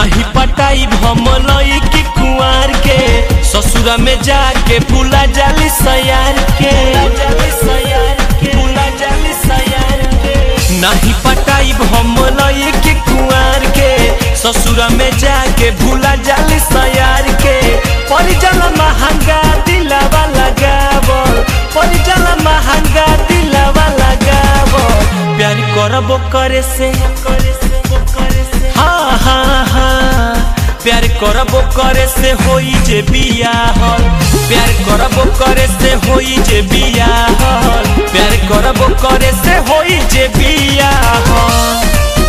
नाही पटाई भमलई की कुआर के ससुरा में जाके भूला जाली सयार के भूला जाली सयार के नाही पटाई भमलई की कुआर के ससुरा में जाके भूला जाली सयार के परिजन महंगा दिलावा लगावल परिजन महंगा दिलावा लगावल प्यार करबो करे से हाँ हाँ हाँ प्यार करबो करे से होई जे बियाहल प्यार करबो करे से होई जे बियाहल प्यार करबो करे से होई जे बियाहल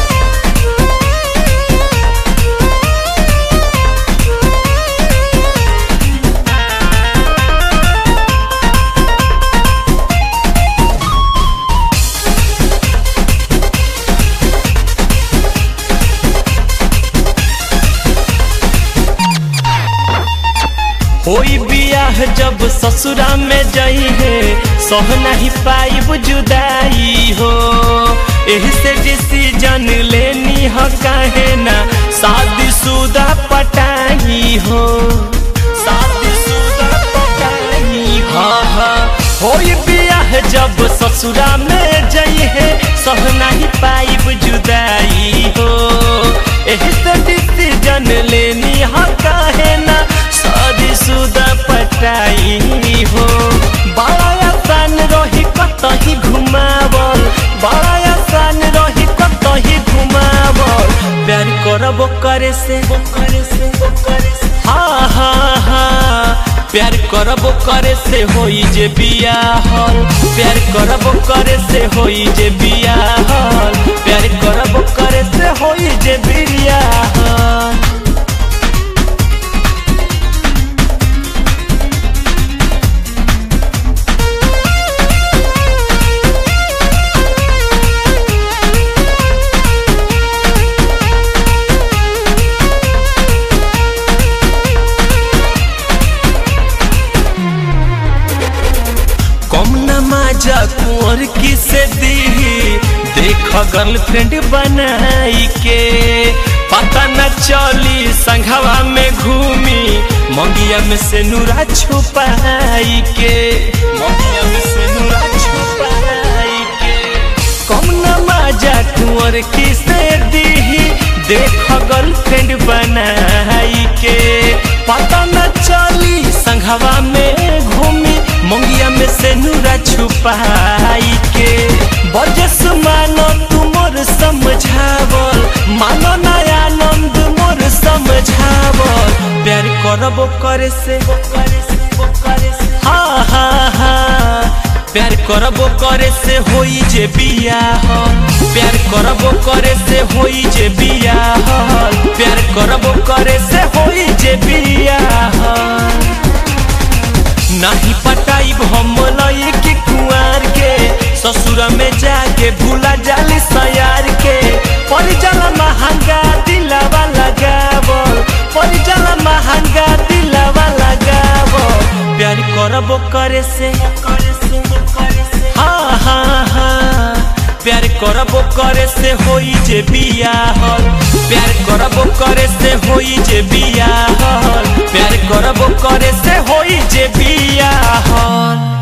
होई बियाह जब ससुरा में जाई है सह नहीं पाइब जुदाई हो एही से डिसीजन लेनी ह काहे ना शादी शुदा पटाई हो शादी शुदा पटाई हाँ हाँ होई बियाह जब ससुरा में जाई है सह नहीं पाइब जुदाई हो एही से डिसीजन लेनी ह काहे ना शादी शुदा पटाई हो बड़ा आसान रही कतही घुमावल बड़ा आसान रही कतही घुमावल प्यार करबो करे से हाँ हाँ हाँ प्यार करबो करे से होई जे बियाहल प्यार करबो करे से होई जे बियाहल प्यार करबो करे से होई जे बियाहल कम नमाजा कुंवर की से दी देख गर्लफ्रेंड बनाई के पता न चली संघवा में घूमी मंगिया में से नूरा छुपाई के मंगिया में से नूरा छुपाई के कम नमाजा कुंवर की से दी देख गर्लफ्रेंड बनाई के पता न चली संघवा में घूमी मंगिया में से नूरा छुपाई के बजस मानो तू मोर समझावल मानो नया आनंद मोर समझावल प्यार करबो करे से हाँ हाँ हाँ प्यार करबो करे से होई जे बियाहल प्यार करबो करे से होई जे बियाहल प्यार करबो करे से होई जे बियाहल नाही पटाई भमलई की कुआर के ससुर में जाके भूला जाली सयार के परिजन महंगा दिलावा लगावल परिजन महंगा दिलावा लगावल प्यार करबो करे से हाँ हाँ हाँ प्यार करबो करे से होई जे बियाहल प्यार करबो करे से होई जे बियाहल प्यार करबो करे से होई जे बियाहल